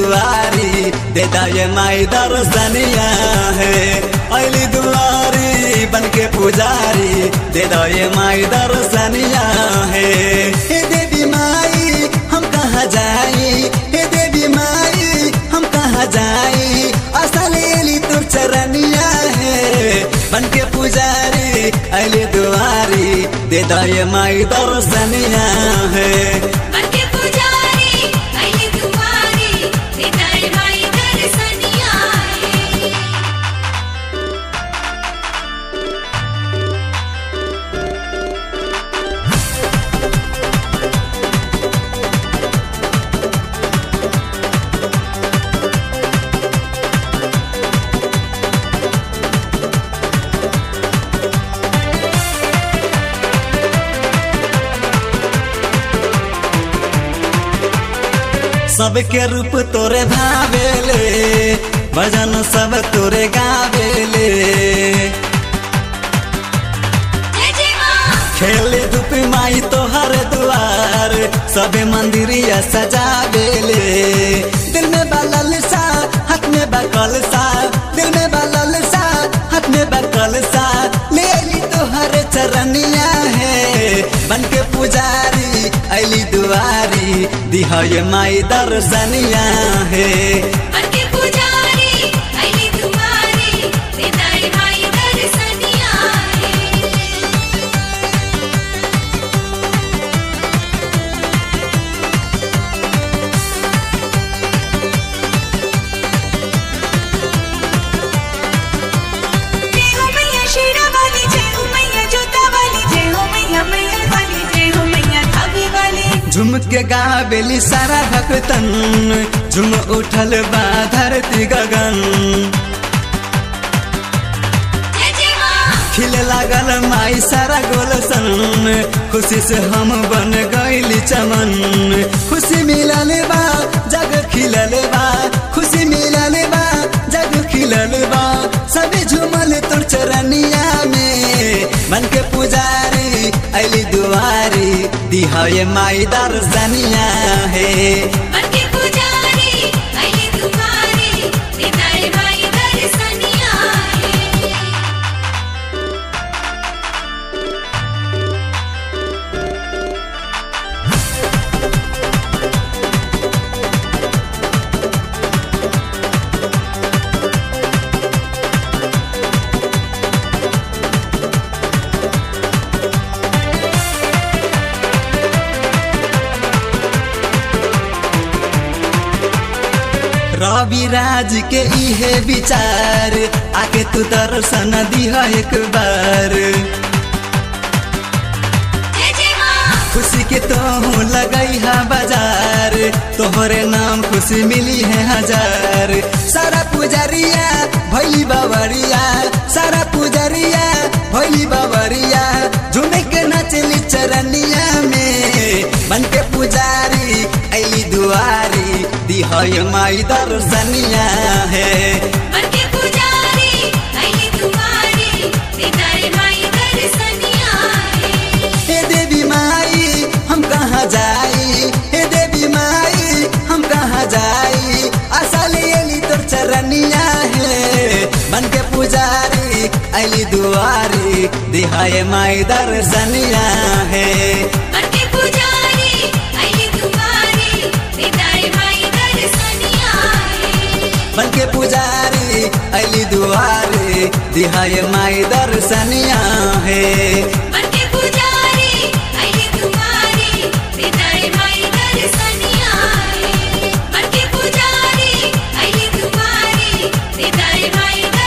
दुआरी दे दाए माई दर्शनिया है अली दुआरी बन के पुजारी दे दाए माई दर्शनिया है हे देवी माई हम कहाँ जाई हे देवी माई हम कहाँ जाई असल एली तुर चरनिया है बन के पुजारी अली दुआरी दे दाए माई दर्शनिया है बनके पुजारी अली दुआरी देताई माई दर्शनिया है सबके रूप तोरे भावेले भजन सब तोरे गावेले जय जय मां खेले धूप माई तोहर दुआर सबे मंदिरिया सजावेले दिल में बलल सा हाथ में बकल सा दिल में बलल सा हाथ में बकल सा ले ली तोहर चरनिया है बन के पुजारी अली दुआरी दिहाए माई दर्शनिया है बनके पुजारी अली दुआरी देताई माई दर्शनिया है जय हो मैया शेरा वाली जय हो मैया जोता वाली जय हो मैया मैया वाली जय हो मैया धागे वाली झुम के गावेली सारा भक्तन झुम उठल बा धरती गगन जय जय मां खिले लागल माई सारा गोलसन खुशी से हम बन गईली चमन खुशी मिलल बा जग खिलल बा खुशी मिलल बा जग खिलल बा सभी झूमल तोर चरनिया में मन के पुजारी अली दुआरी दिहाए माई दर्शनिया है बनके पुजारी अली दुआरी देताई माई दर्शनिया है रवि राज के इहे विचार आके तू दर्शन दिह एक बार जय जय मां खुशी के तो लगई है बाजार तोहरे नाम खुशी मिली है हजार सारा पुजरिया भैली बाबरिया सारा पुजरिया भैली बाबरिया झूमे के नचली चरनिया में बन के पुजारी अली दुआरी दिहय माई दर्शनिया है बनके पुजारी अली दुआरी देताई माई दर्शनिया है हे देवी माई हम कहाँ जाई हे देवी माई हम कहाँ जाई असली अली तोर चरनिया है बन के पुजारी अली दुआरी दिहाए माई दर्शनिया है बनके पुजारी अली दुआरी देताई माई दर्शनिया है बन के पुजारी अली दुआरी दिहाए माई दर्शनिया है बनके पुजारी अली दुआरी देताई माई दर्शनिया है बनके पुजारी अली दुआरी देताई माई